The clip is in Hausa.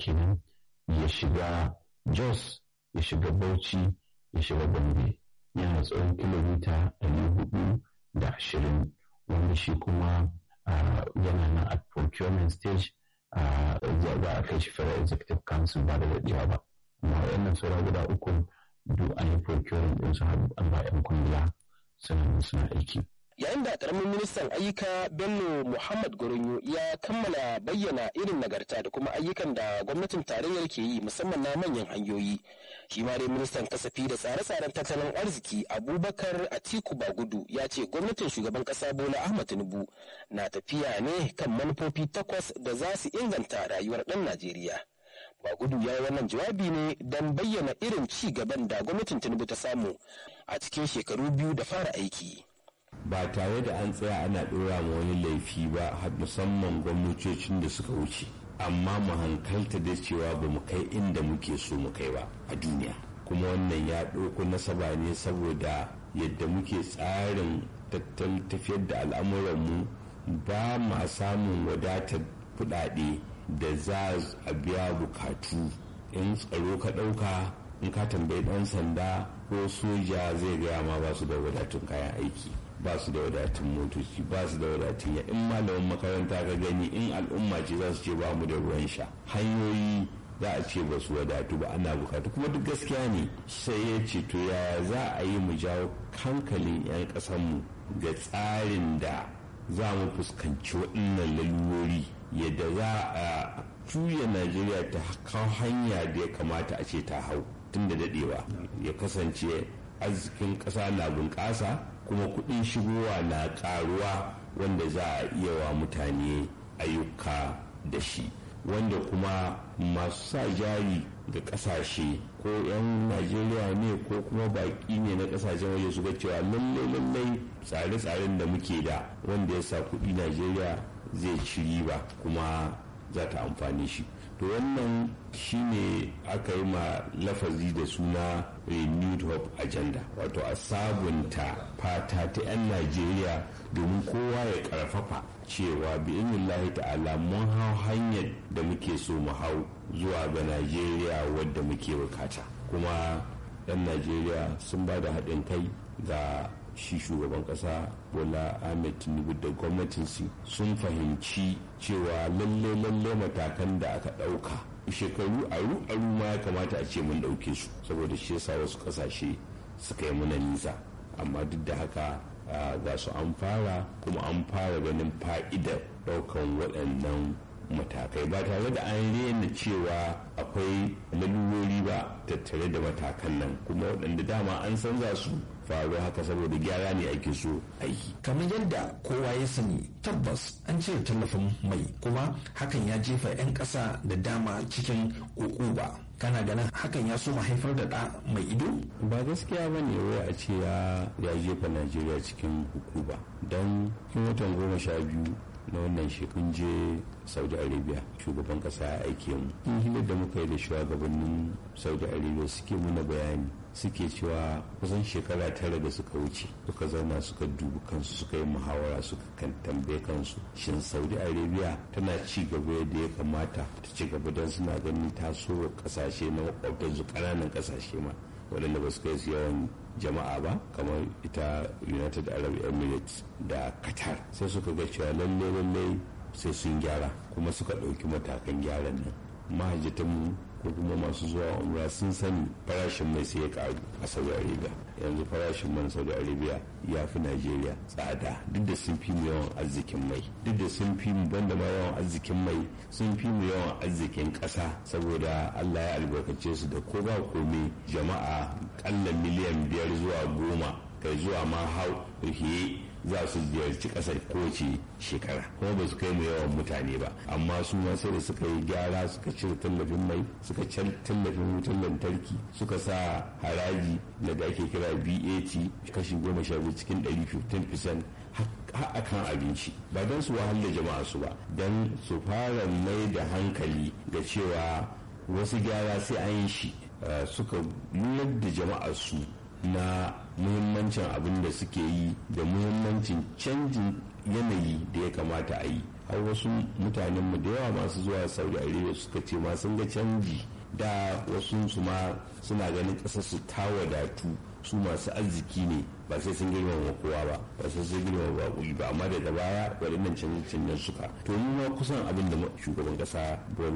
kenan ya shiga jos ya shiga bauchi ya shiga gombe yana tsawon kilomita ɗari hudu da ashirin wanda shi kuma yana nan a procurement stage za a kai shi federal executive council ba da daɗewa ba amma waɗannan saura guda uku duk an yi procurement ɗin su an ba 'yan kungiya suna suna aiki yayin da karamin ministan ayyuka bello muhammad goronyo ya kammala bayyana irin nagarta da kuma ayyukan da gwamnatin tarayyar ke yi musamman na manyan hanyoyi shi ma dai ministan kasafi da tsare-tsaren tattalin arziki abubakar atiku bagudu ya ce gwamnatin shugaban kasa bola ahmad tinubu na tafiya ne kan manufofi takwas da za su inganta rayuwar ɗan najeriya Bagudu ya yi wannan jawabi ne don bayyana irin ci gaban da gwamnatin Tinubu ta samu a cikin shekaru biyu da fara aiki. ba tare da an tsaya ana ɗora ma wani laifi ba musamman gwamnatocin da suka wuce amma mu hankalta da cewa ba mu kai inda muke so mu kai ba a duniya kuma wannan ya ɗauko nasaba ne saboda yadda muke tsarin tattalin tafiyar da al'amuranmu ba ma samun wadatar kuɗaɗe da za a biya bukatu in tsaro ka ɗauka in ka tambayi ɗan sanda ko soja zai gaya ma ba su da wadatun kayan aiki ba su da wadatun motoci ba su da wadatun ya in malamin makaranta ka gani in al'umma ce za su ce ba mu da ruwan sha hanyoyi za a ce ba su wadatu ba ana bukatu kuma duk gaskiya ne sai ya ce to yaya za a yi mu jawo hankalin 'yan ƙasanmu ga tsarin da za mu fuskanci waɗannan lalurori yadda za a juya najeriya ta kawo hanya da ya kamata a ce ta hau tun da daɗewa ya kasance arzikin ƙasa na bunƙasa kuma kuɗin shigowa na ƙaruwa wanda za a iya wa mutane ayyuka da shi wanda kuma masu sa jari ga ƙasashe ko 'yan najeriya ne ko kuma baƙi ne na ƙasashen waje su ga cewa lallai lallai tsare-tsaren da muke da wanda ya sa kuɗi najeriya zai ci riba kuma za ta amfani shi to wannan shine aka yi ma lafazi da suna renewed hope agenda wato a sabunta fata ta 'yan najeriya domin kowa ya karfafa cewa bi ta'ala mun hau hanyar da muke so mu hau zuwa ga najeriya wadda muke bukata kuma 'yan najeriya sun ba da haɗin kai ga shi shugaban kasa bola ahmed tinubu da gwamnatinsu sun fahimci cewa lalle lalle matakan da aka ɗauka shekaru aru aru ma ya kamata a ce mun ɗauke su saboda shi yasa wasu ƙasashe suka yi muna nisa amma duk da haka ga su an fara kuma an fara ganin fa'idar ɗaukan waɗannan matakai ba tare da an rena cewa akwai lalurori ba tattare da matakan nan kuma waɗanda dama an san za su faru haka saboda gyara ne ake so aiki. kamar yadda kowa ya sani tabbas an cire tallafin mai kuma hakan ya jefa 'yan ƙasa da dama cikin ba kana ganin hakan ya so haifar da ɗa mai ido? ba gaskiya ba ne wai a ce ya jefa najeriya cikin hukuba don kin watan goma sha biyu na wannan shekun je saudi arabia shugaban kasa ya aike mu in hilar da muka yi da shugabannin saudi arabia suke muna bayani suke cewa kusan shekara tara da suka wuce suka zauna suka dubi kansu suka yi muhawara suka kan tambaye kansu shin saudi arabia tana ci gaba yadda ya kamata ta ci gaba don suna ganin taso kasashe na makwabtansu ƙananan kasashe ma waɗanda ba su kai su yawan jama'a ba kamar ita united arab emirates da qatar sai suka ga cewa lalle lalle sai sun gyara kuma suka ɗauki matakan gyaran nan mahajjatanmu ko kuma masu zuwa umra sun sani farashin mai sai ya karu a saudi arabia yanzu farashin man saudi arabia ya fi najeriya tsada duk da sun fi mu yawan arzikin mai duk da sun fi mu banda ma yawan arzikin mai sun fi mu yawan arzikin ƙasa saboda allah ya albarkace su da ko ba komai jama'a kalla miliyan biyar zuwa goma kai zuwa ma hau za su ziyarci kasar kowace shekara kuma ba su kai mu yawan mutane ba amma su ma sai da suka yi gyara suka cire tallafin mai suka cire tallafin wutar lantarki suka sa haraji da ake kira bat kashi goma sha biyu cikin ɗari 15% har akan abinci ba don su wahala jama'a su ba don su fara mai da hankali da cewa wasu gyara sai an yi shi suka lura da jama'ar su na muhimmancin abin da suke yi da muhimmancin canjin yanayi da ya kamata a yi har wasu mutanen mu da yawa masu zuwa saudi arabia suka ce ma sun ga canji da wasu su ma suna ganin ƙasar su ta wadatu su masu arziki ne ba sai sun girmama kowa ba ba sai sun girmama baƙi ba amma daga baya waɗannan canje-canjen suka to mu ma kusan abin da shugaban ƙasa bola